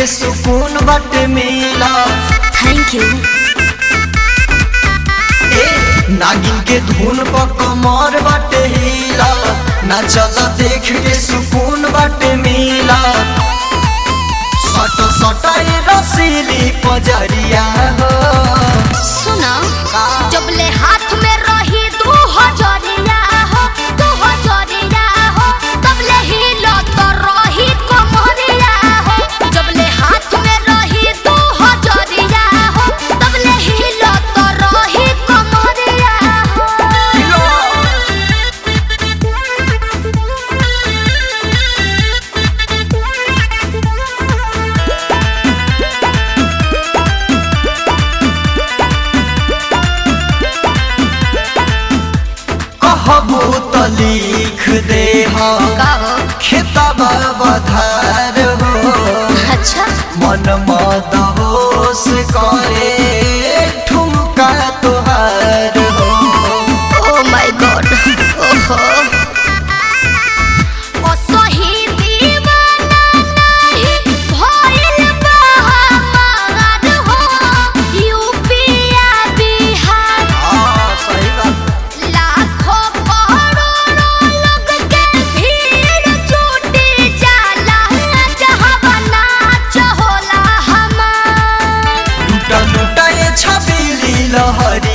के सुकून बाटे मिला थैंक यू ए नागिन के धुन पर कमर बाटे हिला ना चल देख के सुकून बाटे मिला सट सट ए रसीली पजरिया हो सुना का? जब ले हाथ में रही दू हजरिया हो दू हजरिया हो तब ले हिलो तो रही कमरिया हो जब ले हाथ में रही दू हजरिया हो तब ले हिलो तो रही कमरिया हो कहबू त लिख दे हो का हो खेतबा बधार हो अच्छा मन मद होश करे ठुमका तुहार हो ओ माय गॉड ओहो ओ सही दीवाना नहीं भइल बा हमार हो यूपीया बिहार हाँ, सही बात लाखों करोड़ों लोग के भीड़ जुटी जाला जहाँ नाच होला हमार लुटा लुटा ये छबीली लहरी